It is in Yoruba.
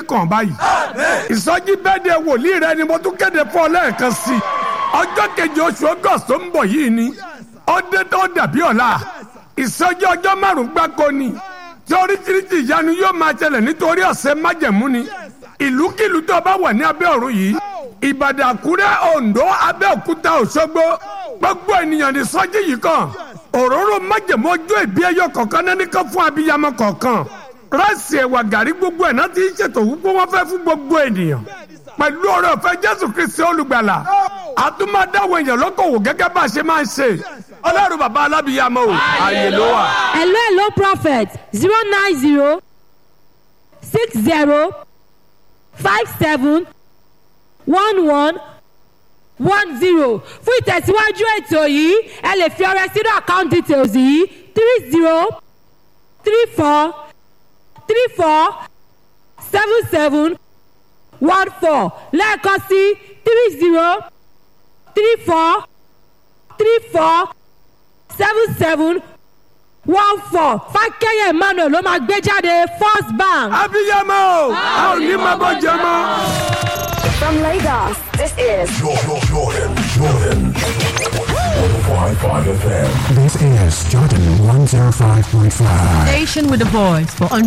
kàn báyìí ìsọjí bẹ́ẹ̀ de wòlíì rẹ ni mo tún kéde fún ọ lẹ́ẹ̀kan sí i ọjọ́ kejì oṣù august tó ń bọ̀ yìí ni ọdẹ tó dàbí ọ̀la ìsọjí ọjọ́ márùn-ún gbáko ni tí oríṣiríṣi ìyanu yóò máa ṣẹlẹ̀ nítorí ọ̀sẹ̀ májẹ̀mú ni ìlúkìlú tó bá wà ní abẹ́ ọ̀run yìí ìbàdàn àkúrẹ́ oǹdó abẹ́òkúta òṣogbo gbogbo ènìyàn ní sọjí yìí kan òróró májẹ̀mú ọjọ́ ìbí ẹyọ kọ̀ọ̀kan náà nìkan fún abiyamọ kọ̀ọ̀kan ráìsì ẹ̀wà gàrí gbogbo ẹ̀ náà ti ń ṣètò wípé wọ́n fẹ́ fún gbogbo ènìyàn pẹ̀lú ọ̀rọ̀ ọ̀fẹ́ jésù kristi olùgbàlà àtúmọ̀dáwọ̀ èèyàn lọ́kọ̀wò gẹ́gẹ́ bá a ṣe máa ń ṣe ọlọ́run bàbá alábìyamọ o ààyè ló wà. hello hello prophet zero nine zero six zero five seven one one one zero fún ìtẹ̀síwájú ètò yìí ẹ lè fi ọrẹ sínú account details yìí three zero three four three four seven seven one four lẹ́ẹ̀kan sí three zero three four three four seven seven one four fákẹ́yẹ̀ emmanuel ló máa gbé jáde first bank. abiyamọ o a ò ní máa bọ́ jẹ mọ́. From Lagos, this is Jordan, Jordan, Jordan. 105.5 FM. This is Jordan 105.5. Station with a voice for